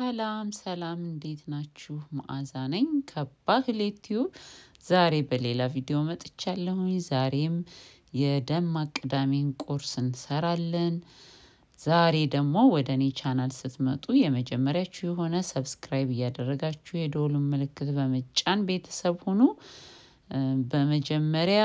ሰላም ሰላም፣ እንዴት ናችሁ? መዓዛ ነኝ ከባህሌ ቲዩብ። ዛሬ በሌላ ቪዲዮ መጥቻለሁኝ። ዛሬም የደማቅ ቅዳሜን ቁርስ እንሰራለን። ዛሬ ደግሞ ወደ እኔ ቻናል ስትመጡ የመጀመሪያችሁ የሆነ ሰብስክራይብ እያደረጋችሁ የደወሉን ምልክት በመጫን ቤተሰብ ሁኑ። በመጀመሪያ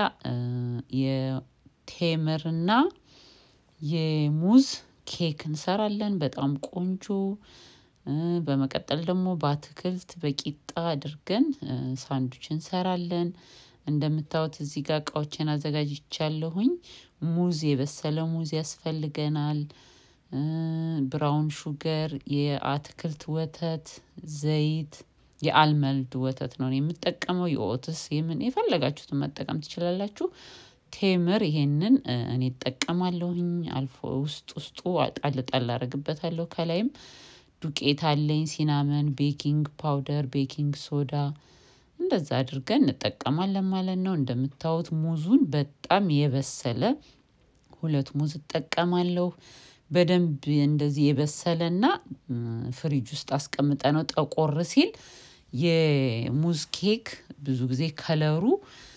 የቴምርና የሙዝ ኬክ እንሰራለን። በጣም ቆንጆ። በመቀጠል ደግሞ በአትክልት በቂጣ አድርገን ሳንዱች እንሰራለን። እንደምታዩት እዚህ ጋር እቃዎችን አዘጋጅቻለሁኝ። ሙዝ፣ የበሰለ ሙዝ ያስፈልገናል። ብራውን ሹገር፣ የአትክልት ወተት፣ ዘይት፣ የአልመልድ ወተት ነው የምጠቀመው። የኦትስ የምን የፈለጋችሁትን መጠቀም ትችላላችሁ። ቴምር ይሄንን እኔ እጠቀማለሁኝ። አልፎ ውስጥ ውስጡ ጣል ጣል አደርግበታለሁ። ከላይም ዱቄት አለኝ፣ ሲናመን፣ ቤኪንግ ፓውደር፣ ቤኪንግ ሶዳ እንደዛ አድርገን እንጠቀማለን ማለት ነው። እንደምታዩት ሙዙን በጣም የበሰለ ሁለት ሙዝ እጠቀማለሁ። በደንብ እንደዚህ የበሰለና ፍሪጅ ውስጥ አስቀምጠ ነው ጠቆር ሲል የሙዝ ኬክ ብዙ ጊዜ ከለሩ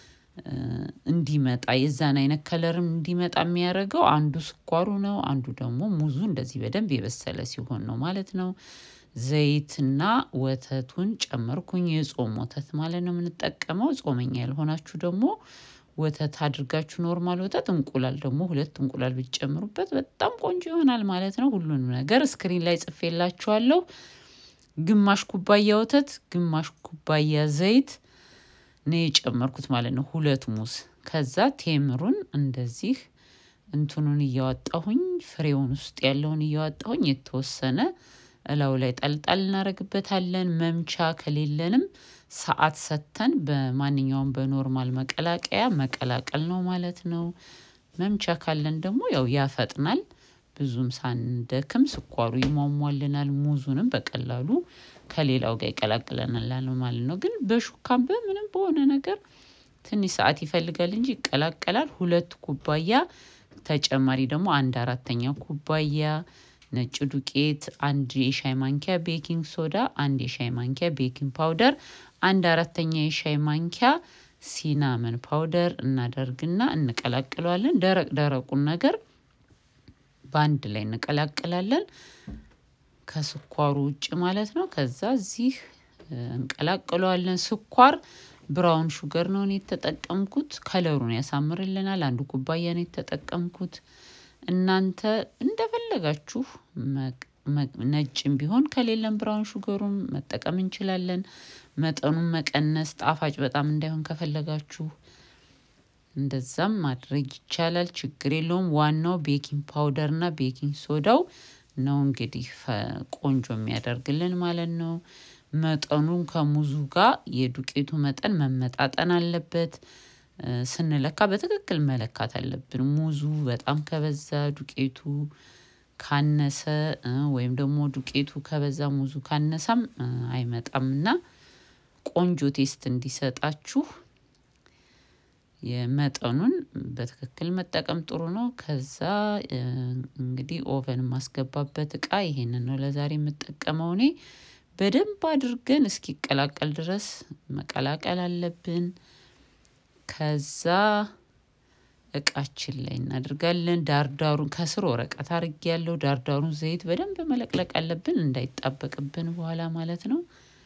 እንዲመጣ የዛን አይነት ከለርም እንዲመጣ የሚያደርገው አንዱ ስኳሩ ነው፣ አንዱ ደግሞ ሙዙ እንደዚህ በደንብ የበሰለ ሲሆን ነው ማለት ነው። ዘይትና ወተቱን ጨመርኩኝ። የጾም ወተት ማለት ነው የምንጠቀመው። ጾመኛ ያልሆናችሁ ደግሞ ወተት አድርጋችሁ ኖርማል ወተት፣ እንቁላል ደግሞ ሁለት እንቁላል ብትጨምሩበት በጣም ቆንጆ ይሆናል ማለት ነው። ሁሉንም ነገር ስክሪን ላይ ጽፌላችኋለሁ። ግማሽ ኩባያ ወተት፣ ግማሽ ኩባያ ዘይት ነው የጨመርኩት ማለት ነው። ሁለት ሙዝ። ከዛ ቴምሩን እንደዚህ እንትኑን እያወጣሁኝ ፍሬውን ውስጥ ያለውን እያወጣሁኝ የተወሰነ እላው ላይ ጠልጣል እናደርግበታለን። መምቻ ከሌለንም ሰዓት ሰተን በማንኛውም በኖርማል መቀላቀያ መቀላቀል ነው ማለት ነው። መምቻ ካለን ደግሞ ያው ያፈጥናል። ብዙም ሳንደክም ስኳሩ ይሟሟልናል። ሙዙንም በቀላሉ ከሌላው ጋር ይቀላቅለናል ማለት ነው። ግን በሹካም በምንም በሆነ ነገር ትንሽ ሰዓት ይፈልጋል እንጂ ይቀላቀላል። ሁለት ኩባያ ተጨማሪ ደግሞ አንድ አራተኛ ኩባያ ነጭ ዱቄት፣ አንድ የሻይ ማንኪያ ቤኪንግ ሶዳ፣ አንድ የሻይ ማንኪያ ቤኪንግ ፓውደር፣ አንድ አራተኛ የሻይ ማንኪያ ሲናመን ፓውደር እናደርግና እንቀላቅለዋለን። ደረቅ ደረቁን ነገር በአንድ ላይ እንቀላቅላለን ከስኳሩ ውጭ ማለት ነው። ከዛ እዚህ እንቀላቅለዋለን። ስኳር ብራውን ሹገር ነው የተጠቀምኩት። ከለሩን ያሳምርልናል። አንዱ ኩባያ ነው የተጠቀምኩት። እናንተ እንደፈለጋችሁ ነጭም ቢሆን ከሌለም ብራውን ሹገሩም መጠቀም እንችላለን። መጠኑን መቀነስ ጣፋጭ በጣም እንዳይሆን ከፈለጋችሁ እንደዛም ማድረግ ይቻላል። ችግር የለውም። ዋናው ቤኪንግ ፓውደር እና ቤኪንግ ሶዳው ነው እንግዲህ ቆንጆ የሚያደርግልን ማለት ነው። መጠኑን ከሙዙ ጋር የዱቄቱ መጠን መመጣጠን አለበት። ስንለካ በትክክል መለካት አለብን። ሙዙ በጣም ከበዛ ዱቄቱ ካነሰ ወይም ደግሞ ዱቄቱ ከበዛ ሙዙ ካነሳም አይመጣም እና ቆንጆ ቴስት እንዲሰጣችሁ የመጠኑን በትክክል መጠቀም ጥሩ ነው። ከዛ እንግዲህ ኦቨን የማስገባበት እቃ ይሄንን ነው ለዛሬ የምጠቀመው እኔ። በደንብ አድርገን እስኪቀላቀል ድረስ መቀላቀል አለብን። ከዛ እቃችን ላይ እናደርጋለን። ዳርዳሩን ከስር ወረቀት አርጌ ያለው ዳርዳሩን ዘይት በደንብ መለቅለቅ አለብን እንዳይጣበቅብን በኋላ ማለት ነው።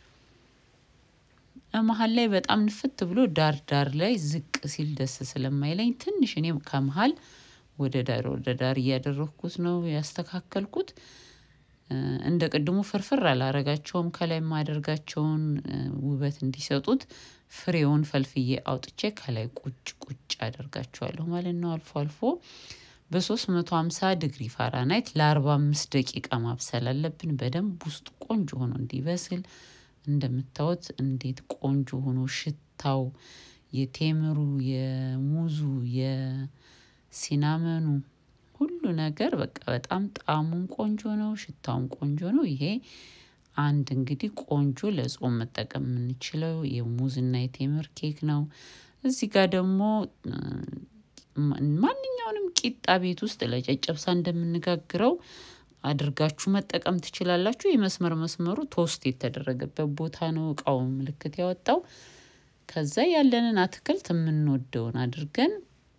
መሀል ላይ በጣም ንፍት ብሎ ዳር ዳር ላይ ዝቅ ሲል ደስ ስለማይለኝ ትንሽ እኔም ከመሀል ወደ ዳር ወደ ዳር እያደረግኩት ነው ያስተካከልኩት። እንደ ቅድሙ ፍርፍር አላረጋቸውም። ከላይ የማደርጋቸውን ውበት እንዲሰጡት ፍሬውን ፈልፍዬ አውጥቼ ከላይ ቁጭ ቁጭ አደርጋቸዋለሁ ማለት ነው። አልፎ አልፎ በሶስት መቶ ሀምሳ ዲግሪ ፋራናይት ለአርባ አምስት ደቂቃ ማብሰል አለብን። በደንብ ውስጡ ቆንጆ ሆኖ እንዲበስል እንደምታዩት እንዴት ቆንጆ ሆኖ ሽታው የቴምሩ፣ የሙዙ፣ የሲናመኑ ሁሉ ነገር በቃ በጣም ጣዕሙም ቆንጆ ነው፣ ሽታውም ቆንጆ ነው። ይሄ አንድ እንግዲህ ቆንጆ ለጾም መጠቀም የምንችለው የሙዝና የቴምር ኬክ ነው። እዚህ ጋር ደግሞ ማንኛውንም ቂጣ ቤት ውስጥ ለጨጨብሳ እንደምንጋግረው አድርጋችሁ መጠቀም ትችላላችሁ። የመስመር መስመሩ ቶስት የተደረገበት ቦታ ነው እቃው ምልክት ያወጣው። ከዛ ያለንን አትክልት የምንወደውን አድርገን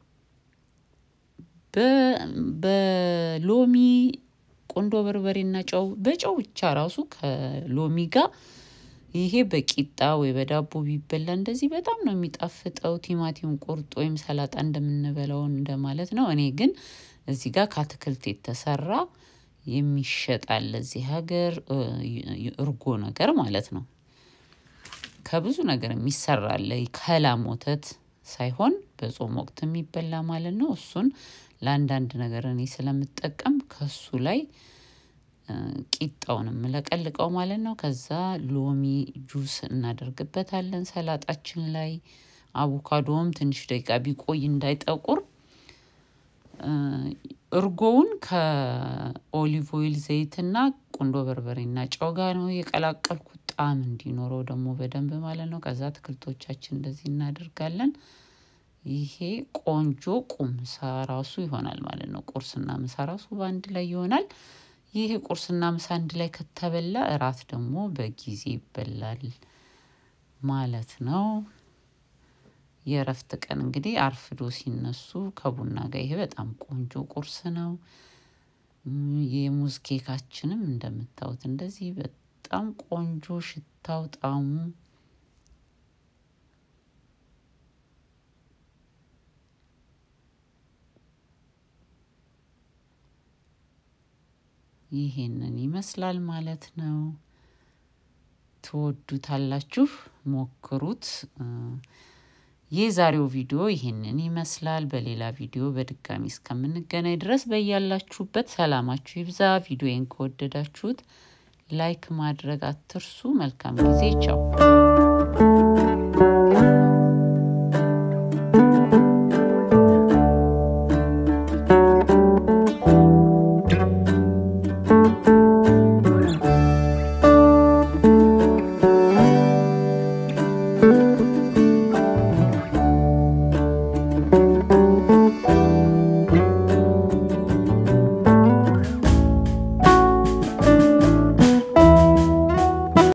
በሎሚ ቆንዶ በርበሬና ጨው በጨው ብቻ ራሱ ከሎሚ ጋር ይሄ በቂጣ ወይ በዳቦ ቢበላ እንደዚህ በጣም ነው የሚጣፍጠው። ቲማቲም ቁርጥ ወይም ሰላጣ እንደምንበላው እንደማለት ነው። እኔ ግን እዚህ ጋር ከአትክልት የተሰራ የሚሸጣል እዚህ ሀገር እርጎ ነገር ማለት ነው። ከብዙ ነገር የሚሰራለ ከላም ወተት ሳይሆን በጾም ወቅት የሚበላ ማለት ነው። እሱን ለአንዳንድ ነገር እኔ ስለምጠቀም ከሱ ላይ ቂጣውን የምለቀልቀው ማለት ነው። ከዛ ሎሚ ጁስ እናደርግበታለን ሰላጣችን ላይ። አቮካዶም ትንሽ ደቂቃ ቢቆይ እንዳይጠቁር እርጎውን ከኦሊቭ ኦይል ዘይትና ቁንዶ በርበሬና ጨው ጋር ነው የቀላቀልኩት ጣዕም እንዲኖረው ደግሞ በደንብ ማለት ነው። ከዛ አትክልቶቻችን እንደዚህ እናደርጋለን። ይሄ ቆንጆ ቁምሳ ራሱ ይሆናል ማለት ነው። ቁርስና ምሳ ራሱ በአንድ ላይ ይሆናል። ይሄ ቁርስና ምሳ አንድ ላይ ከተበላ እራት ደግሞ በጊዜ ይበላል ማለት ነው። የእረፍት ቀን እንግዲህ አርፍዶ ሲነሱ ከቡና ጋር ይሄ በጣም ቆንጆ ቁርስ ነው። የሙዝ ኬካችንም እንደምታዩት እንደዚህ በጣም ቆንጆ ሽታው ጣዕሙ ይሄንን ይመስላል ማለት ነው። ትወዱታላችሁ፣ ሞክሩት። የዛሬው ቪዲዮ ይሄንን ይመስላል። በሌላ ቪዲዮ በድጋሚ እስከምንገናኝ ድረስ በያላችሁበት ሰላማችሁ ይብዛ። ቪዲዮዬን ከወደዳችሁት ላይክ ማድረግ አትርሱ። መልካም ጊዜ። ቻው